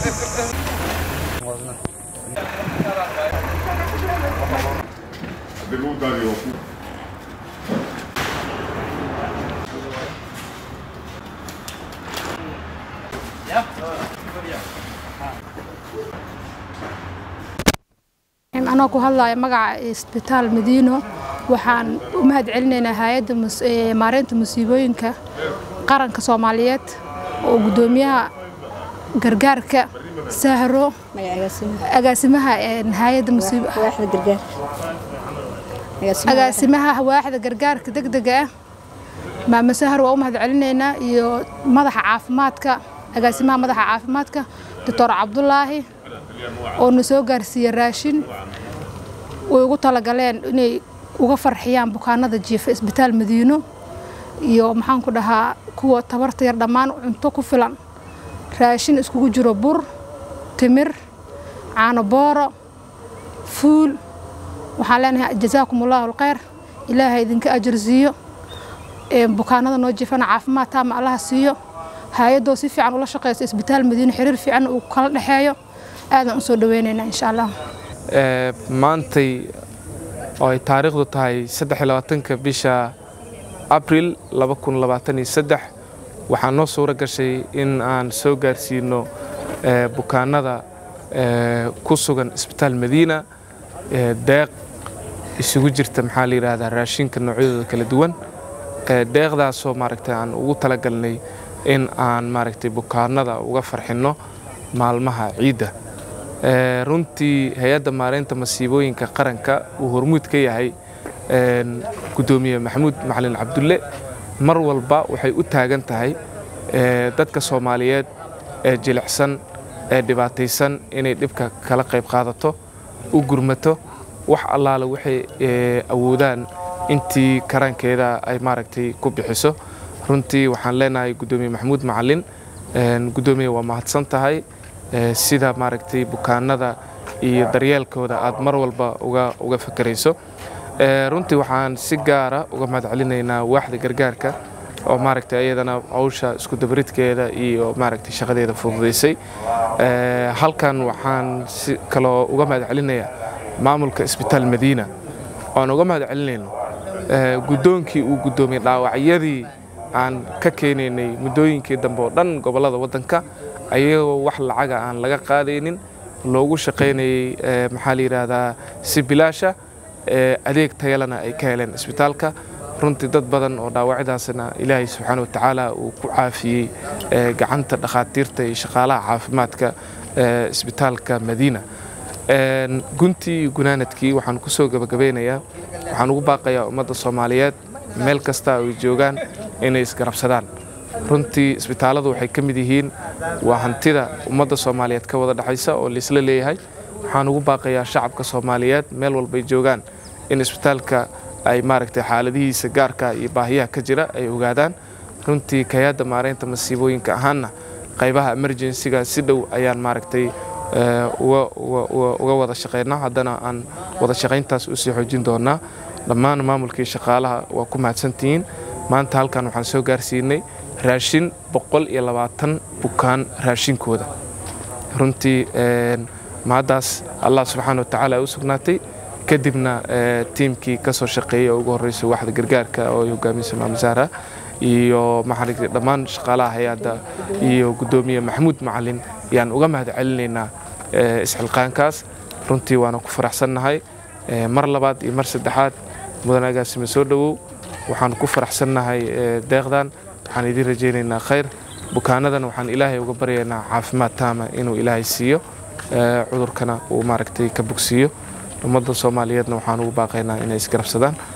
anoo ku hadlaya magaca isbitaal madiino waxaan u mahad celinaynaa hay-adda maareynta musiibooyinka qaranka soomaaliyeed oo guddoomiyaha gargaarka sahro agaasimaha hay-adda agaasimaha waaxda gargaarka degdega ah maama sahar waa u mahad celinaynaa iyo madaxa caafimaadka agaasimaha madaxa caafimaadka doctor cabdulaahi oo na soo gaarsiiye raashin way ugu talagaleen inay uga farxiyaan bukaanada jiifa isbitaal madiino iyo maxaan ku dhahaa kuwa tabarta yar dhammaan cunto ku filan raashin iskugu jiro bur timir caano booro fuul waxaan leenahay jazaakum allahu alkhayr ilaahay idinka ajar siiyo bukaanada noo jiifana caafimaad taama allaha siiyo hay-adoo si fiican ula shaqeyso isbitaal madiino xiriir fiican uu kala dhexeeyo aadaan usoo dhaweynaynaa insha allah maantay oo ay taariikhdu tahay addexiyolabaatanka bisha abril waxaa noo suuro gashay in aan soo gaarsiino bukaanada ku sugan isbitaal madiina deeq isugu jirta maxaa la yidhaahdaa raashinka noocyadooda kala duwan deeqdaasoo maaragtay aan ugu talagalnay in aan maaragtay bukaanada uga farxinno maalmaha ciidda runtii hay-adda maareynta masiibooyinka qaranka uu hormuud ka yahay guddoomiye maxamuud macalin cabdulle mar walba waxay u taagan tahay dadka soomaaliyeed ee jilicsan ee dhibaataysan inay dhibka kala qayb qaadato u gurmato wax allaale waxay awoodaan intii karankeeda ay maaragtay ku bixiso runtii waxaan leenahay guddoomiye maxamuud macalin guddoomiye waa mahadsan tahay sida maaragtay bukaanada iyo daryeelkooda aad mar walba uga fakerayso runtii waxaan si gaara uga mahad celinaynaa waaxda gargaarka oo maaragtay iyadana hawsha isku dabaridkeeda iyo maaragtay shaqadeeda fududaysay halkan waxaan si kaloo uga mahad celinayaa maamulka isbitaal madiina oan uga mahad celinayno guddoonkii uu guddoomiyey dhaawacyadii aan ka keenaynay muddooyinkii dambe oo dhan gobollada waddanka ayagoo wax lacaga aan laga qaadaynin loogu shaqaynayey maxaa la yidhaahdaa si bilaasha adeeg tayalana ay ka heleen isbitaalka runtii dad badan oo dhaawacyadaasna ilaahay subxaana wa tacaala uu ku caafiyey gacanta dhakhaatiirta iyo shaqaalaha caafimaadka isbitaalka madiina guntii iyo gunaanadkii waxaan ku soo gabagabeynayaa waxaan ugu baaqayaa ummadda soomaaliyeed meel kasta ay joogaan inay isgarabsadaan runtii isbitaalladu waxay ka mid yihiin waa hantida ummadda soomaaliyeed ka wada dhexaysa oo laisla leeyahay waxaan ugu baaqayaa shacabka soomaaliyeed meel walbay joogaan in isbitaalka ay maaragtay xaaladihiisa gaarka iyo baahiyaha ka jira ay ogaadaan runtii kayaadda maareynta masiibooyinka ahaanna qaybaha emerjensiga si dhow ayaan maaragtay uga wada shaqaynaa haddana aan wada shaqayntaas usii xoojin doonaa dhammaan maamulkii shaqaalaha waa ku mahadsantihiin maanta halkan waxaan soo gaarsiinay raashin boqol iyo labaatan bukaan raashinkooda runtii mahaddaas allah subxaana wa tacaala u sugnaatay kadibna tiimkii ka soo shaqeeyey oo ugu horreysay waaxda gargaarka oo ay hogaamiysa maam zahra iyo maxaa dhammaan shaqaalaha hay-adda iyo guddoomiye maxamuud macalin ayaan uga mahad celinaynaa isxilqaankaas runtii waana ku faraxsannahay mar labaad iyo mar saddexaad mudan agaasime soo dhowow waxaan ku faraxsannahay deeqdan waxaan idiin rajaynaynaa khayr bukaanadana waxaan ilaahay uga baryaynaa caafimaad taama inuu ilaahay siiyo cudurkana uu maaragtay ka bogsiiyo ummadda soomaaliyeedna waxaan ugu baaqaynaa inay isgarabsadaan